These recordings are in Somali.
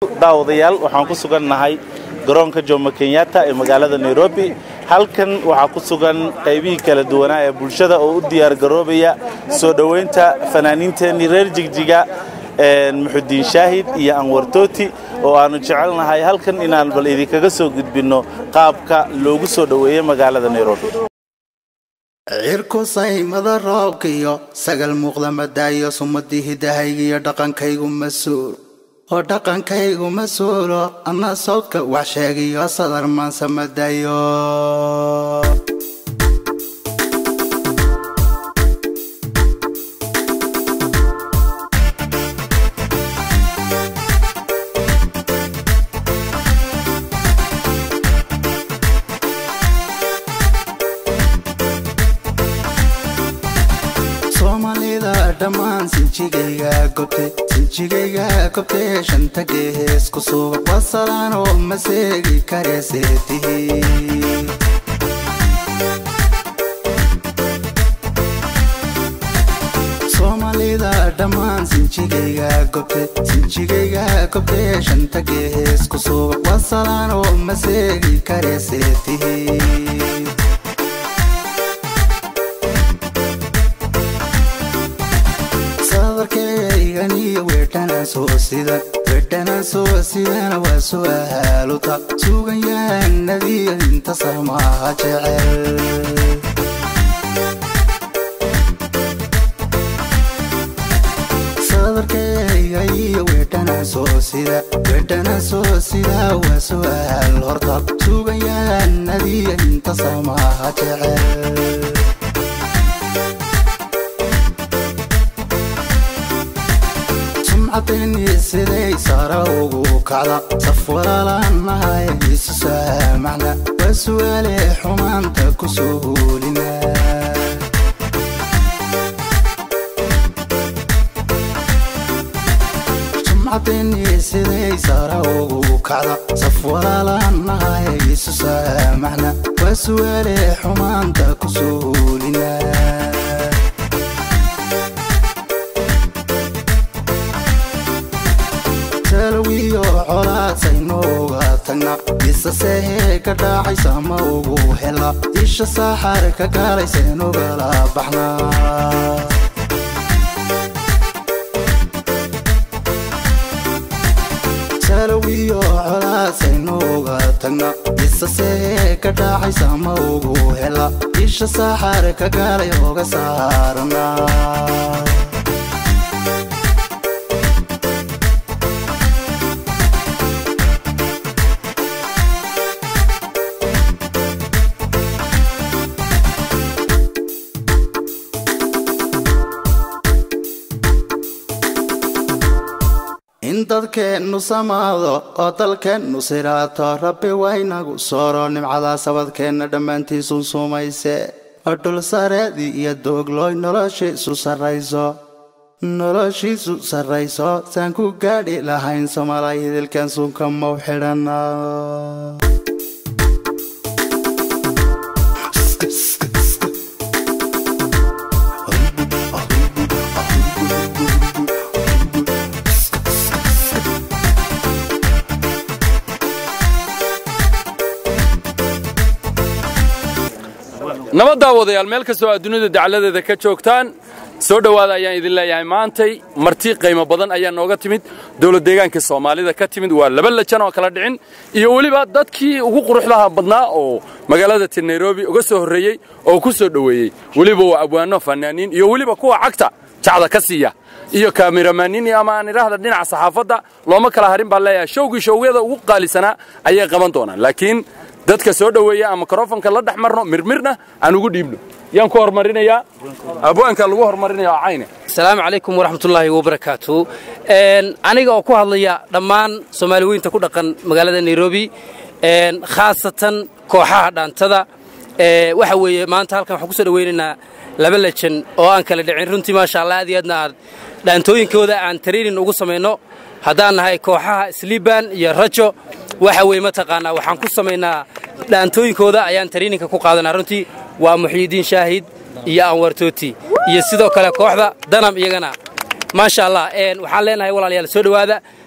daawadayaal waxaan ku sugannahay garoonka jomo kenyatta ee magaalada nairobi halkan waxaa ku sugan qaybihii kala duwanaa ee bulshada oo u diyaargaroobaya soo dhowaynta fanaaniinteennii reer jigjiga muxudiin shaahid iyo anwar tooti oo aannu jecelnahay halkan inaan bal idinkaga soo gudbinno qaabka loogu soo dhoweeyey magaalada nairobi cirku saymada roobka iyo sagal muuqda madaayo sumadii hidahayga iyo dhaqankaygu mas-uul oo dhaqankaygu mas-uulo anna sawdka wax sheegiyo sadar maansa madaayo soomaalida dhammaan sinjigayga gobte sinjigayga gobte shanta gees ku suuba wasalaan oo maseegi kareeseetihi soomaalida dhammaan sinjigayga gobte sinjigayga gobte shanta gees ku suuba wasalaan oo maseegi kareeseetihi sadarkayganiyo weedhanaan soo sidan weedhanaan soo sidana waa su'aaluta suganyahanadiyo inta samaaha jecel sadarkayganiyo weedhanaan soo sida weedhanaan soo sida waa su'aal horta suganyahanadiyo inta samaaha jecel sumcadayni siday sara ugu kacda saf walaalanahay isu saamacna waa su'aale xumaanta ku suulina sumcadayni siday sara ugu kacda saf walaalanahay isu saamacna waa su'aale xumaanta ku suulina salawiyo colaadsaynooga tagna isasehee ka dhaacaysa ma ugu hela isha saaxar ka gaalayseenugala baxna salawiyo colaadsaynooga tagna isasehee ka dhaacaysa ma ugu hela isha saaxar ka gaalay oga saarna in dadkeennu samaado oo dalkeennu siraato rabbi waynagu sooro nimcadaa sabadkeenna dhammaantiisu sumayse oo dhul sareedii iyo dooglooy noloshiisu sarrayso noloshiisu sarrayso saan ku gaadhi lahayn somalay hidilkan suunka mau xidhana nabad daawadayaal meel kastoo aad dunida dacaladeeda ka joogtaan soo dhowaada ayaan idin leeyahay maantay marti qiimo badan ayaa nooga timid dowlad deegaanka soomaalida ka timid waa laba lajan oo kala dhicin iyo weliba dadkii ugu quruxdaha badnaa oo magaalada ti nairobi uga soo horreeyey oo ku soo dhoweeyey weliba waa abwaano fanaaniin iyo weliba kuwa cagta jacda ka siiya iyo kaamiramanini ama aan idhaahda dhinaca saxaafadda looma kala harin baan leeyahay showgii showyada ugu qaalisanaa ayay qaban doonaan laakiin dadka soo dhoweeya ama mikrofonka la dhex marno mirmirna aan ugu dhiibno yaan ku hormarinayaa abwaanka lagu hormarinaya cayne asalaamu calaykum waraxmatullaahi wabarakaatu aniga oo ku hadlaya dhammaan soomaali weynta ku dhaqan magaalada nairobi khaasatan kooxaha dhaantada waxa weeye maanta halkan waxaan ku soo dhowaynaynaa laba lejan oo aan kala dhicin runtii maasha allah aad iyo aadna aan dhaantooyinkooda aan training ugu samayno haddaan nahay kooxaha sliban iyo rajo waxa weeye mataqaanaa waxaan ku samaynaa dhaantooyinkooda ayaan traininka ku qaadanaa runtii waa muxyidiin shaahid iyo anwar tooti iyo sidoo kale kooxda danam iyagana maasha allah waxaan leenahay walaalayaal soo dhowaada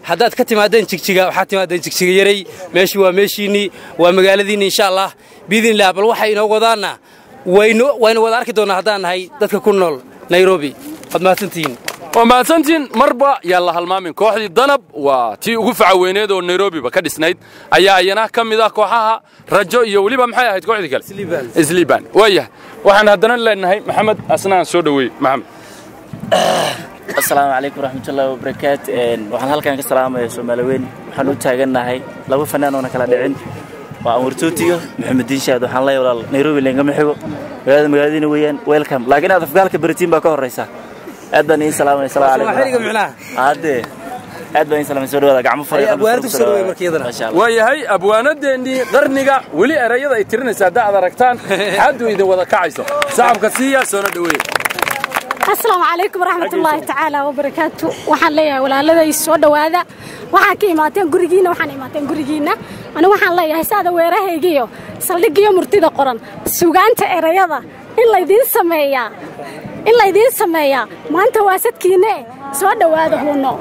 haddaad ka timaadeen jigjiga waxaad timaadeen jigjiga yaray meeshii waa meeshiinnii waa magaaladiinni insha allah biidnilah bal waxay inoo wadaanna waynu waynu wada arki doonnaa haddaan nahay dadka ku nool nairobi waad mahadsantihiin waa mahadsantiin marba yaan la halmaamin kooxdii danab waa tii ugu facaweyneed oo nairobiba ka dhisnayd ayaa ayana ka mid ah kooxaha rajo iyo weliba maxay ahayd kooxdii kale isliiban waayahay waxaan haddana leenahay maxamed asnaan soo dhoweey maxamed asalaamu calaykum waraxmatullaahi wabarakaat waxaan halkan ka salaamaya soomaali weyn waxaan u taagannahay laba fanaan oona kala dhicin waa anwar tootiyo maxamed diin shaad waxaan leeyahay walaal nairobi leengama xigo magaalada magaaladiina weeyaan welcome laakiin aad afgaalka baritiin baa ka horraysa aad baan idiin salaamaya salaamu Waa xiriga micnaha. haddee aad baan idiin salaamaya soo dhawaada gacmo Ay, abwaanadu soo dhaweey marka iyadana. Masha Allah. waayahay abwaanadeennii qarniga weli erayada ay tirinaysa hadda aad aragtaan xaddu idin wada kacayso sacabka siiya soona dhoweey asalaamu calaykum waraxmatullaahi tacaala wabarakaatu waxaan leeyahay walaaladay soo dhowaada waxaa ka imaateen gurigiinna waxaan imaateen gurigiinna anigu waxaan leeyahay saada weerahaygiyo saldhigiyo murtida qoran sugaanta erayada in laydiin sameeyaa in laydiin sameeyaa maanta waa sadkiinne soo dhowaada huuno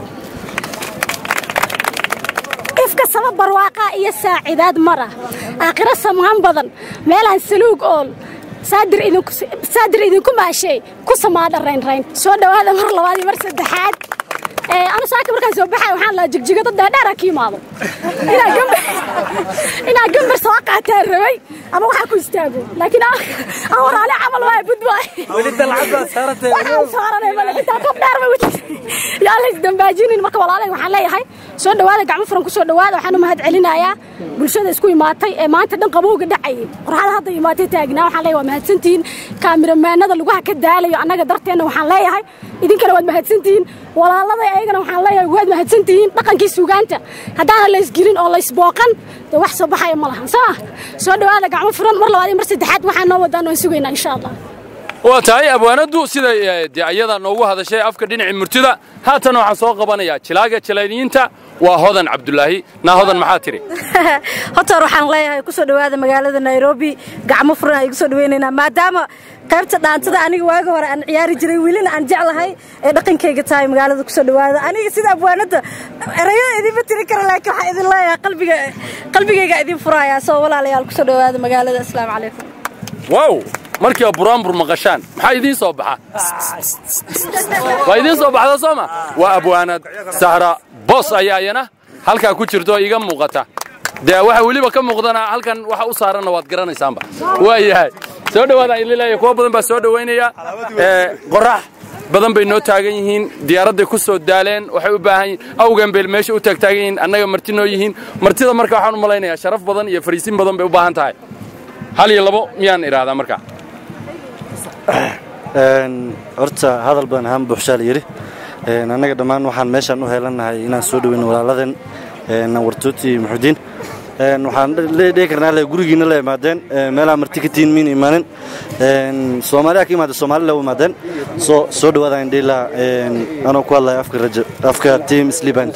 ifka sabab barwaaqa iyo saacidaad mara aakhiro samaan badan meelaan saluug ool saadir idinku saadir idinku maashay ku samaadha raynrayn soo dhowaada mar labaad iyo mar saddexaad ee anu saaka markaan soo baxay waxaan lahaa jigjiga dad dheerdheera ka imaado inaa gambar inaa gambar soo qaataan rabay ama waxaa ku istaago laakiin aan aan walaale camal waay budwaay weli dalcad baad saarantay waxaan saaranay male xitaa qof dheer bay wajigtay yaa la isdambaajinin marka walaalay waxaan leeyahay soo dhowaada gacmo furan ku soo dhowaada waxaan u mahad celinayaa bulshada isku imaatay ee maanta dhan qabowga dhacayay qorxada hadda imaatay taagnaa waxaan leeyahay waa mahadsantihiin kaamiramanada lugaha ka daalayo annaga darteenna waxaan leeyahay idinkana waad mahadsantihiin walaaladay ayagana waxaan leeyahay waad mahadsantihiin dhaqankii suugaanta haddaana la isgelin oo la isbooqan dee wax soo baxaya ma lahan soo soo dhowaada gacmo furan mar labaad iyo mar saddexaad waxaan noo wadaan waan sugaynaa insha allah waa tahay abwaanaddu siday eh, dee ayada noogu hadashay afka dhinacii murtida haatan waxaan soo qabanayaa jilaaga jilayniyiinta waa hodan cabdulaahi naa hodan maxaa tiri horta waxaan leeyahay kusoo dhowaada magaalada nairobi gacmo furan ay kusoo dhaweynaynaa maadaama qaybta dhaantada aniga waaga hore aan ciyaari jiray welina aan jeclahay ee dhaqankayga tahay magaalada kusoo dhowaada aniga sida abwaanada erayada idinma tiri kara laakiin waxaan idin leeyahay qalbiga qalbigayga idin furayaa soo walaalayaal kusoo dhowaada magaalada asalaamu calaykum wow markiiba buraanbur maqashaan maxaa idiin soo baxa waa idiin soo baxda soo ma waa abwaanad sahra boos ayaa iyana halkaa ku jirto oo iga muuqata dee waxa weliba ka muuqdana halkan waxa u saaranna waad garanaysaanba waa yahay soo dhowaadaan idin leeyahay kuwa badan baa soo dhowaynaya ee qorax badan bay noo taagan yihiin diyaaradday ku soo daaleen waxay u baahan yihiin awgan bay meesha u taagtaagan yihiin annaga marti noo yihiin martida marka waxaan u malaynayaa sharaf badan iyo fariisin badan bay u baahan tahay hal iyo labo miyaan idhaahdaa marka horta hadal badan ahaan buuxshaa la yidhi annaga dhammaan waxaan meeshaan u heelannahay inaan soo dhoweyno walaaladan wartooti iyo muxudiin waxaan dhihi karnaa le gurigiina la imaadeen meelaha marti ka tihiin miina imaanin soomaaliya ka imaada soomaali la u imaadeen soo soo dhawaada indhiila anoo ku hadlaya afka rajo afka team sliband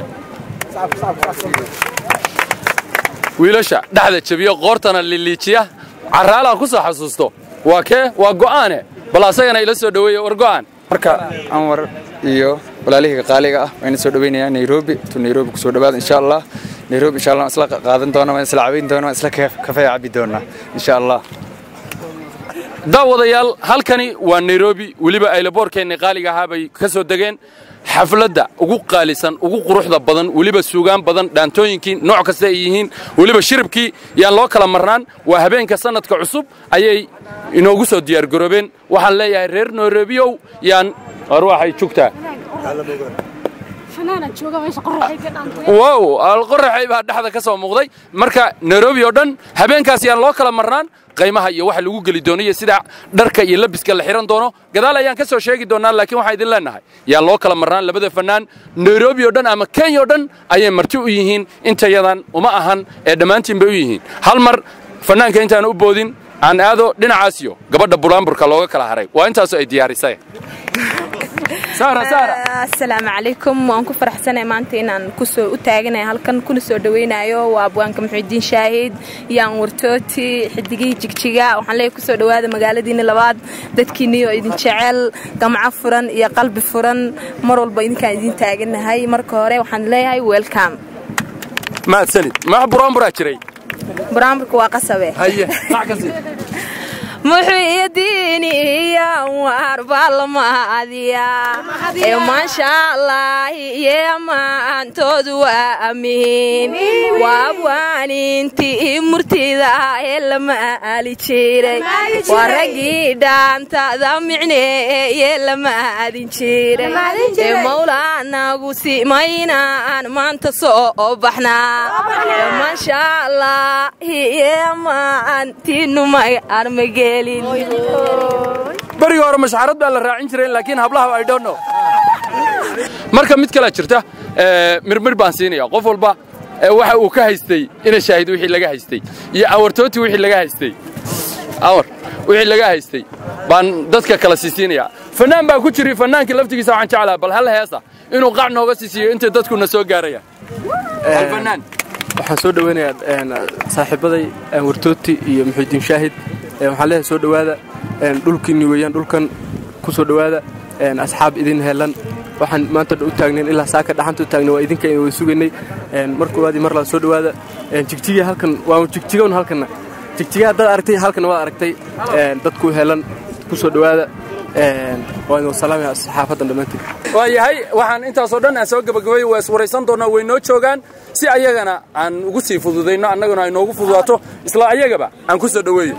wiilasha dhexda jebiyo qoortana liliijiya carraalaa ku soo xasuusto waa kee waa go'aane bal asagana ila soo dhoweeya war go'aan marka anwar iyo walaalihii qaaliga ah waan soo dhaweynayaa nairobi tu nairobi kusoo dhawaada insha allah nairobi insha allah waan isla qaadan doona waan isla cabayn doona waan isla kafee cabi doonaa insha allah daawadayaal halkani waa nairobi weliba aylaboorkeenna qaaliga ahaa bay ka soo degeen xafladda ugu qaalisan ugu quruxda badan weliba suugaan badan dhaantooyinkii nooc kasta ay yihiin weliba shiribkii yaan loo kala marnaan waa habeenka sannadka cusub ayay inoogu soo diyaargaroobeen waxaan leeyahay reer nairobiyow yaan war waxay jugtaa fanaana jooga meesha qorraxay ka dhaantay wow alqoraxay baa dhexda ka soo muuqday marka nairobi oo dhan habeenkaas yaan loo kala marnaan qaymaha iyo waxa lagu geli doono iyo sida dharka iyo labiska la xiran doono gadaal ayaan ka soo sheegi doonaa laakiin waxaan idin leenahay yaan loo kala marnaan labada fanaan nairobi oo dhan ama kenya oo dhan ayay marti u yihiin intayadan uma ahan ee dhammaantiin bay u yihiin hal mar fanaanka intaan u boodin aan aado dhinacaas iyo gabadha buraanburka looga kala haray waa intaasoo ay diyaarisay saara saara asalaamu calaykum waan ku faraxsanahay maanta inaan kusoo u taaganahay halkan kuna soo dhawaynayo waa abwaanka muxuudiin shaahid yaan wartooti xidigihii jigjiga waxaan leeyahay kusoo dhawaada magaaladiina labaad dadkiinii oo idin jecel gamco furan iyo qalbi furan mar walba idinkaan idin taaganahay marka hore waxaan leeyahay welcome mahadsanid max buraanburaa jiray buraanburka waa qasabe haye sac ka sii muxuudiiniya warbaalmaadiya ee maasha allaahi iyo maantoodu waa amiin waa abwaanintii murtida ee lama aali jiray waa raggii dhaantada micneeye lama aadin jiray ee mawlaanagu simaynaan maanta soo baxnaa ee maasha allaahi iyo maantiinumay armage berigii hore mashxarad baa la raacin jiray laakiin hablaha i don't know marka mid kalea jirta mirmir baan siinaya qof walba waxa uu ka haystay ina shaahid wixii laga haystay iyo awartooti wixii laga haystay awar wixii laga haystay baan dadka kala siisiinaya fanaan baa ku jiri fanaankii laftigiisa waxaan jeclaha bal hal heesa inuu qac nooga siisiiyo intay dadkuna soo gaarayaan fanaan waxaan soo dhaweynayaa saaxiibaday wartooti iyo muxuudiin shaahid waxaan leeyahay soo dhowaada dhulkiinni weeyaan dhulkan ku soo dhowaada asxaab idin helan waxaan maanta u taagnayn ilaa saaka dhaxanta u taagnay waa idinka way sugaynay mar koowaad iyo mar labaad soo dhowaada jigjiga halkan waa jigjigown halkanna jigjiga haddaad aragtay halkanna waad aragtay dadku helan ku soo dhowaada waa idin salaamaya saxaafadan dhammaantiin waa yahay waxaan intaasoo dhan aan soo gabagabay waa iswaraysan doonaa way noo joogaan si ayagana aan ugu sii fududayno annaguna ay noogu fududaato isla ayagaba aan ku soo dhoweeyo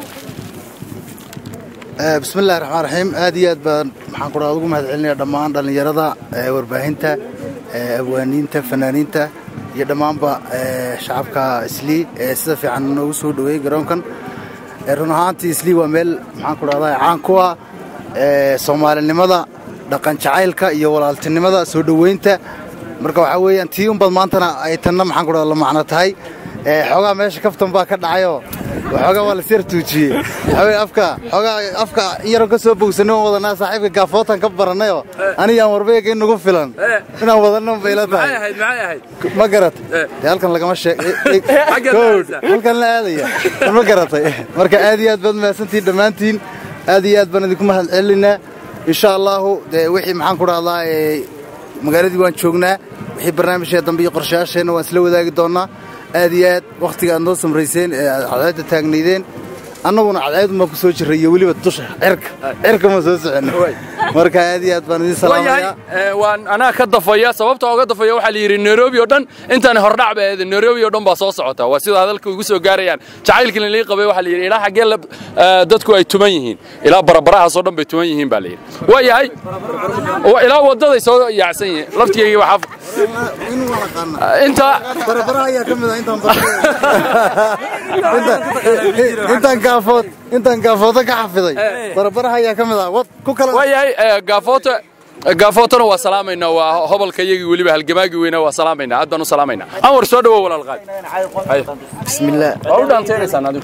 bismillahi raxmaan raxiim aad iyo aad baan maxaan ku dhaha ugu mahad celinaya dhammaan dhallinyarada warbaahinta abwaaniinta fanaaniinta iyo dhammaanba shacabka islii ee sida fiican noogu soo dhoweeyey garoonkan run ahaantii islii waa meel maxaan ku dhahdaa caan ku ah soomaalinimada dhaqan jacaylka iyo walaaltinimada soo dhoweynta marka waxaa weeyaan tii unbad maantana ay tanna maxaan ku dhahda la macno tahay xoogaa meesha kaftan baa ka dhacayoo waxoogaa waa lasiyar tuujiyey waxaa afka xoogaa afka in yaron ka soo bogsanay waan wadanaa saaxiibka gaafootan ka barannayoo anigaan warbeega in nagu filan inaan wadanno bayla tahay ma garat dee halkan lagama sheehalkan la aadaya ma garatay marka aad iyo aad baad mahadsantihiin dhammaantiin aad iyo aad baan idinku mahad celinaynaa insha allaahu dee wixii maxaan ku dhahdaa magaaladii waan joognaa wixii barnaamijka dambe iyo qorshayaasheenna waan isla wadaagi doonnaa aad iyo aad wakhtiga aad noo samrayseen ee aad cadceedda taagnaydeen annaguna cadceedunbaa ku soo jirray iyo weliba dusha cirka cirka ma soo soconno marka aad iyo aad baan idiin salaamayaa waan anaa ka dafaya sababta oga dafaya waxaa la yidhi nairobi oo dhan intaan hordhac ba ahayd nairobi oo dhan baa soo socota waa sida hadalka ugu soo gaarayaan jacaylkii lii qabay waxaa la yidhi ilaa xaggee dadku ay tuman yihiin ilaa barabarahaasoo dhan bay tuman yihiin baa la yidhi waa yahay ilaa waddaday soo yaacsan yihiin laftigeygii waxaa inta intaan gaafood intaan gaafooto ka xafiday barbaraha ayaa ka mid ah wad ku kala waa yahay gaafoota gaafootana waa salaamaynaa waa hobolka iyagii weliba halgamaagii weynaa waa salaamaynaa aad baan u salaamaynaa anwar soo dhawow walaal qaad bismillaah waa u dhaanteynaysaa adigu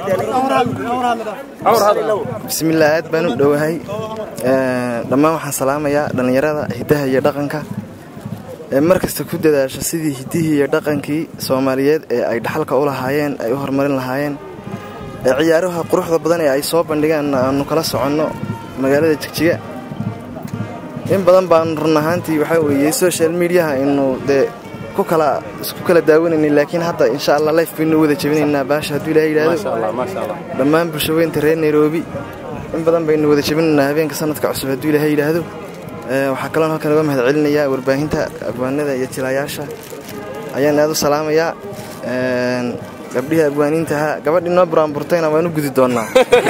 bismillaah aad baan u dhowahay dhammaan waxaan salaamayaa dhallinyarada hiddaha iyo dhaqanka ee mar kasta ku dadaasha sidii hiddihii iyo dhaqankii soomaaliyeed ee ay dhaxalka u lahaayeen ay u horumarin lahaayeen ee ciyaaraha quruxda badan ee ay soo bandhigeen aanu kala soconno magaalada jigjiga in badan baan run ahaantii waxaa weeye social mediaha aynu dee ku kala isku kala daawanaynay laakiin hadda insha allah life baynu wada jebinaynaa baasha hadduu ilahay yidhaahdo dhammaan bulshaweynta reer nairobi in badan baynu wada jebinaynaa habeenka sanadka cusub hadduu ilaahay yidhaahdo waxaa kaloon halkan uga mahad celinayaa warbaahinta abwaanada iyo jilayaasha ayaan aad u salaamayaa gabdhihii abwaaniintaha gabadhii noo buraanburtayna waan u gudi doonnaa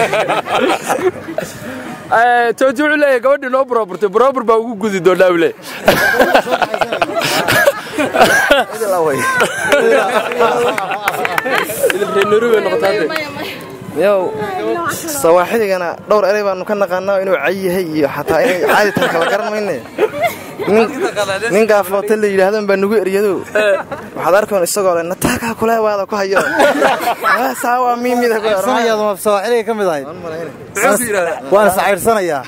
tooji wuxuu leeyahay gabadhii noo buraaburtay buraabur baa ugu gudi doonnaa uu leeyahay yow sawaaxidigana dhowr erey baanu ka naqaanaa inuu cay yahay iyo xataa inay caadi tahay kala garan mayne ninkaa foote la yidhaahdan baa nugu eryado waxaad arkoon isagoo le nataakaa kule waada ku hayo saawaa miimida sanayaaduma sawaaxiliga ka mid ahayd waana saciirsanayaa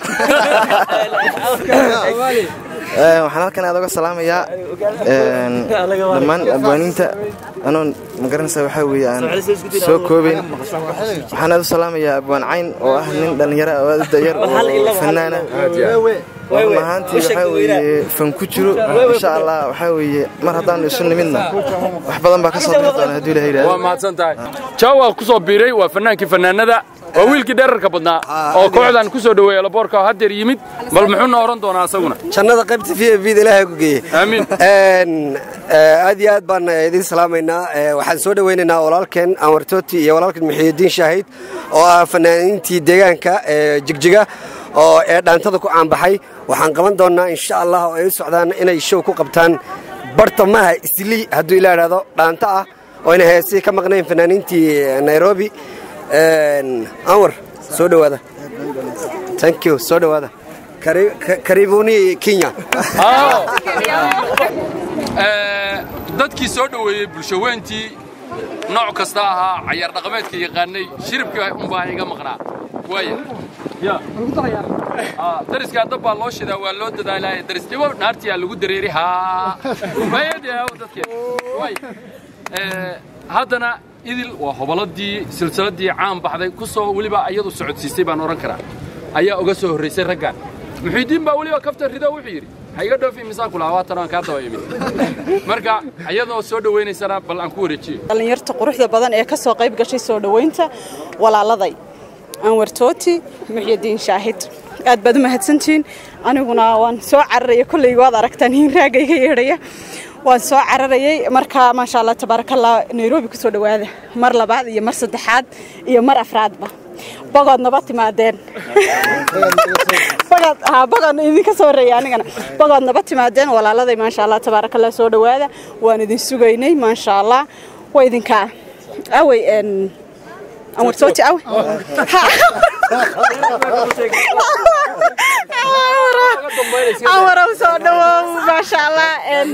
waxaan halkan aad uga salaamayaa dhammaan abwaaniinta anoon magaranaysa waxaa weeye aan soo koobayn waxaan aad u salaamayaa abwaan cayn oo ah nin dhallinyaro oo aad u dayar oo fanaana run ahaantii waxaa weeye fan ku jiro insha allah waxaa weeye mar haddaanu isu nimidna wax badan baa ka soo bixi doona hadduu ilaha yidhahdo waa mahadsan tahay jaawa ku soo biiray waa fannaankii fannaanada waa wiilkii dherarka badnaa oo kooxdan ku soo dhoweeya laboorka oo haddeer yimid bal muxuuna oran doonaa asaguna jannada qaybta v bda ilaahay ku geeye aamiin aad iyo aad baan idin salaamaynaa waxaan soo dhowaynaynaa walaalkeen anwar tooti iyo walaalkeen muxiidiin shaahid oo ah fanaaniintii deegaanka jigjiga oo ee dhaantada ku caanbaxay waxaan qaban doonnaa insha allah oo ay u socdaan inay show ku qabtaan bartamaha islii hadduu ilaa idhaahdo dhaanta ah oo ayna heesii ka maqnayn fanaaniintii nairobi anwar soo dhowaada thank you soo dhowaada karibuni kenya dadkii soo dhoweeyey bulshaweyntii nooc kasta ahaa cayaar dhaqameedka yaqaanay shiribka unbaa iga maqnaa waaya dariska dab baa loo shidaa waa loo dadaalaya darisnimo naartiyaa lagu dareeri haa haddana idil waa hoboladii silsiladii caan baxday ku soo weliba iyadu socodsiisay baan odhan karaa ayaa uga soo horraysay raggan muxiidiin baa weliba kafta rido wuxuu yidhi ha iga dhoofi misaan kula hawaatan aan kaa daba imid marka iyadoo soo dhowaynaysana bal aan ku wareejiyo dhallinyarta quruxda badan ee ka soo qayb gashay soo dhowaynta walaaladay anwar tooti muxyidiin shaahid aad baad u mahadsantihiin aniguna waan soo cararaya kolley waad aragtaan hiinraaga iga yeedhaya waan soo cararayay marka maasha allah tabaarakallah nairobi ku soo dhowaada mar labaad iyo mar saddexaad iyo mar afraadba bogood naba timaadeen bogood idinka soo horreeya anigana bogood naba timaadeen walaaladay maasha allah tabaarakallah soo dhowaada waan idin sugaynay maasha allah waa idinkaa awey anwar sooti awe anwarow soo dhawow maasha allah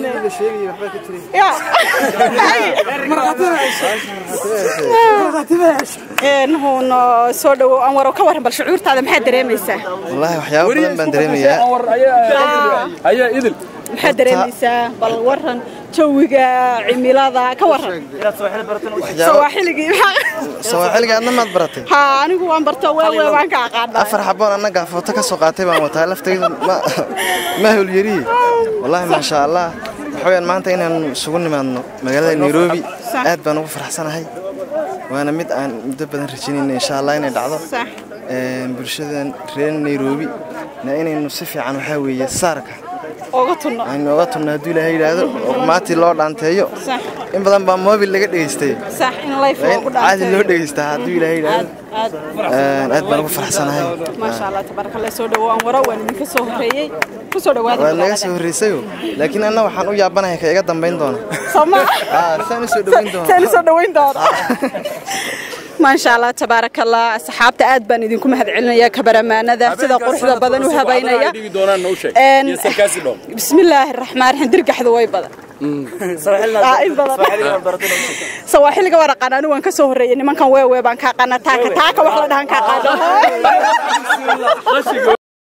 huno soo dhawow anwarow ka warran bal shucuurtaada maxaad dareemaysaa wallaahi waxyaabo badan baan dareemayaa ayaa idil maxaad dareemaysaa bal warran jawiga cimilada ka warran sawaaxiligii sawaaxiliga adna maad baratay ha anigu waan barto weewe waan ka aqaana afar xaboon annagaa footo ka soo qaatay baan wataa laftaydu ma howlyariye wallaahi maasha allah waxaweyaan maanta inaan isugu nimaadno magaalada nairobi aad baan ugu faraxsanahay waana mid aan muddo badan rajaynayna insha allah inay dhacdo bulshadan reer nairobi na inaynu si fiican waxaa weeye saarka aynu oga tunno hadduu ilaahay yidhaahdo oo maatii loo dhaanteeyo in badan baa mobil laga dhegaystay caadi loo dhegaystaa hadduu ilaahay yidhaahdo aad baan ugu faraxsanahay maasha allah tabaarakallah soo dhawo aan waro waan idinka soo horreeyey ku soo dhawaada waad naga soo horreysayo laakiin anna waxaan u yaabanahay ka iga dambayn doona soma saan u soo dhawayn doona saan u soo dhawayn doona maasha allah tabaaraka allah asxaabta aad baan idinku mahadcelinayaa kabaramaanada sida quruxda badan u habaynaya bismillaahi raxmaan raxiim dirgaxdu way badan sawaaxiliga waan aqaan anigu waan ka soo horreeyay nimankan weewe baan ka aqaana taaka taaka wax la dhahan ka aqaana